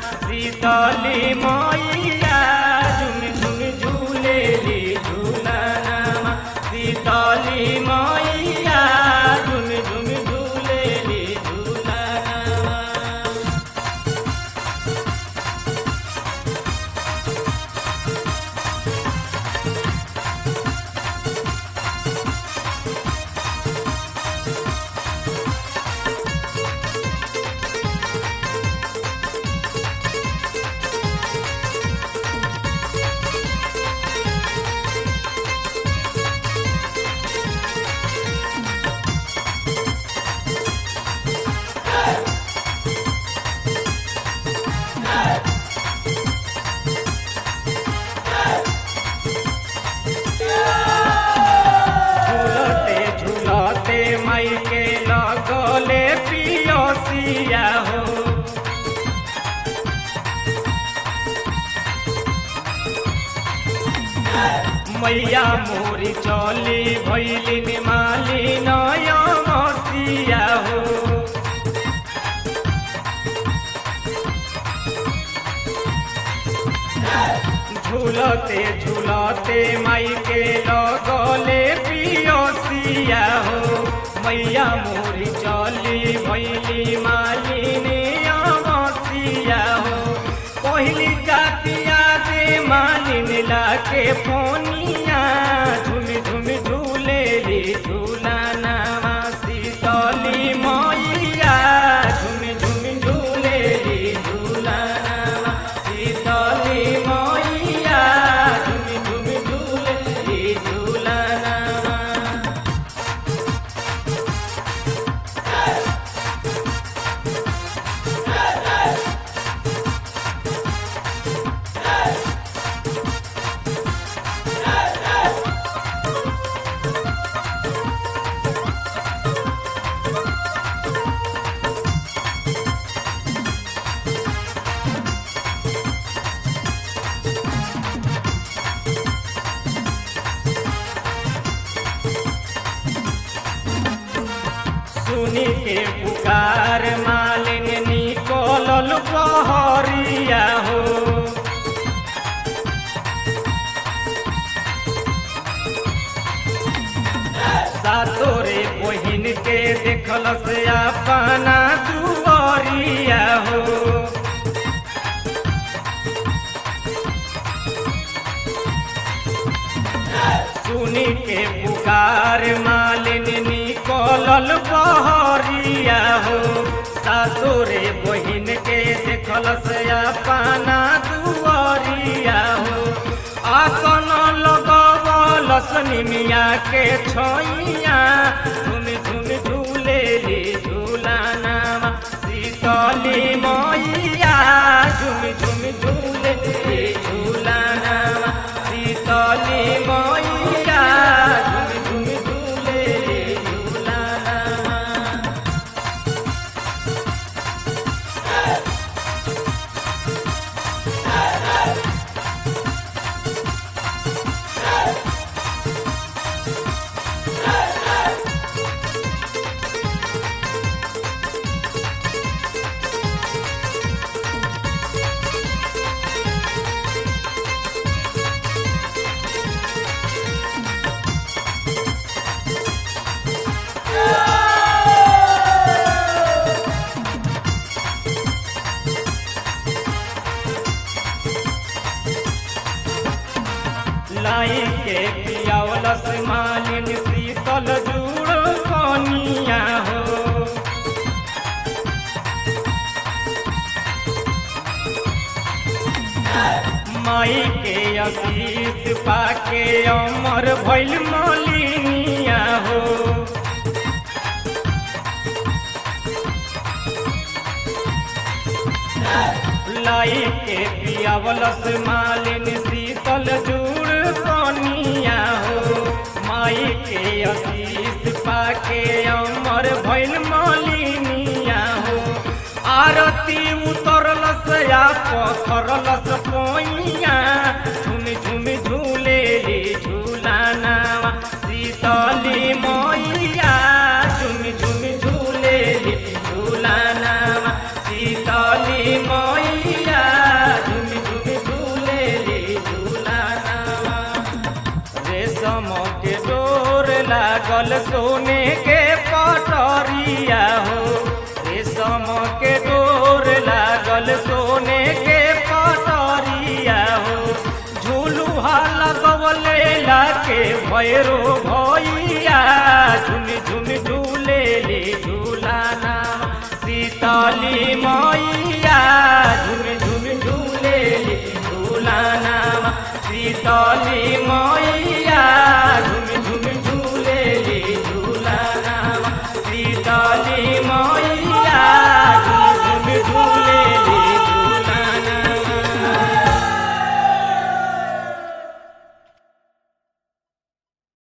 शीतली मैया झुम झुम झूलेली झूलनमा शीतली मैया झुम झुम झूलेली झूलनमा झूलते झूलते मई के लगले पियोसिया हो मैया मोरी चली भैलिन माली नय मसिया हो झूलते झूलते माई के लगले पियोसिया हो मैया मोरी चली भैली मालिनी अमसिया हो पहिली जातिया दे मालिन लाके फोनिया झुम झुम झूले रे झूलाना शीतली मैया झुम झुम झूले रे झूलाना शीतली मैया झुम झुम झूले रे झूलाना सुनी के पुकार मालिन निकोलल बहरिया हो सातोरे बहिन के देखल से अपना दुआरिया हो सुनी के पुकार मालिन निकलल बहरिया हो सासुरे बहिन के देखल से अपना दुआरिया हो आसन लगवल सनिमिया के छोइया झुम झुम झूले रे झूलाना शीतली मैया झुम झुम झूले रे झूलाना शीतली मैया झुम झुम झूले रे झूलाना लाई के पियावलस मालिन शीतल जुड़ कनिया हो माई के आशीष पाके अमर भैल मलिनिया हो लाई के पियावलस मालिन शीतल जुड़ कनिया हो माई के आशीष पाके अमर भैल मलिनिया हो आरती उतरलस या पथरलस पोइया झुम झुम झूले रे झूलाना शीतली मैया झुम झुम झूले रे झूलाना शीतली मैया लागल सोने के पटरिया हो रेशम के डोर लागल सोने के पटरिया हो झूलुहा लगवले लाके भैरो भैया झुम झुम झूले ले झूलाना सीताली मैया झुम झुम झूले ले झूलाना सीताली मैया